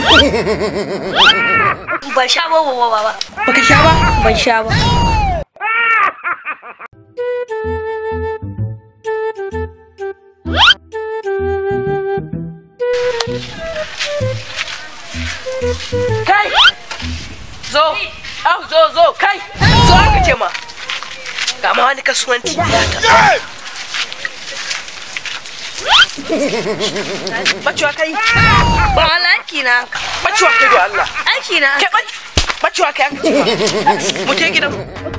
Ban sha ba ba ba. baka sha ba Ban sha ba. kai zo au zo zo kai zo aka ce ma ga ma wani kasuwanci ya ta bacewa kai Ba wani aiki na. bacewa kai da Allah Aiki na. ke bacewa kai aka ce ma mu je gidan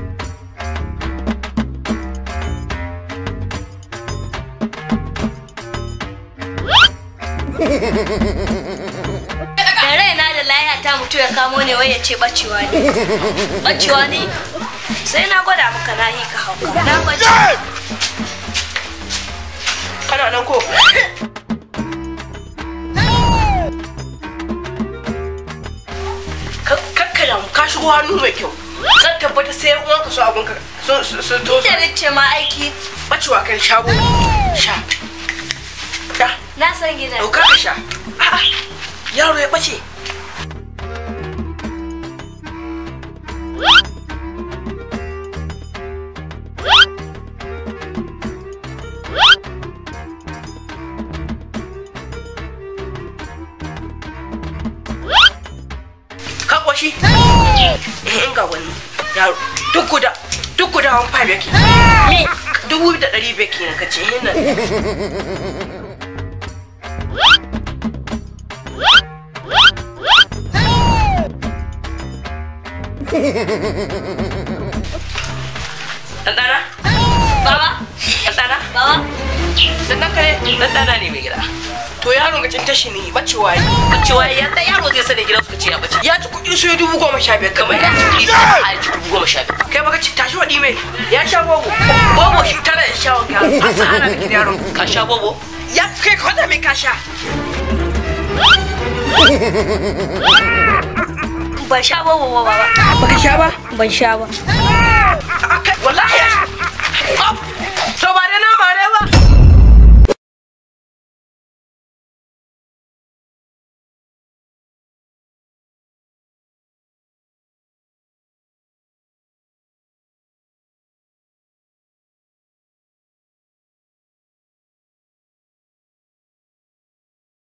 Da raina da laya ta mutu ya kamo ne wai ya ce bacewa ne. Bacewa ne. Sai na gwada maka na yi ka hauka. Na bace. kana nan ko kakkala ka shigo hannu mai kyau zan tabbata sai uwan ka so abun ka sun sun to Da ce ma aiki. bacewa kai shago sha da Na san gidan. dauka ka sha a'a yaro ya bace ka kwashi eh in ga wani yaro duk guda duk guda wani five yake ni dubu da ɗari biyar kenan ka ce hin nan ɗanɗana Baba. ɗanɗana Baba. ɗanɗan ka ne ɗanɗana ne mai gida to yaron ga cin tashi ne bacewa yi bacewa yi yadda yaro zai sani gidan suka ce ya bace ya ci kuɗi su yi dubu goma sha biyar kamar ya ci kuɗi su a ci dubu goma sha biyar kai baka ci tashi waɗi mai ya sha bobo bobo shi tana da sha wanka a sa ana da gidan yaron ka sha bobo ya kai ka kwada mai ka sha Ban sha ba ba ba. baka sha ba Ban sha ba.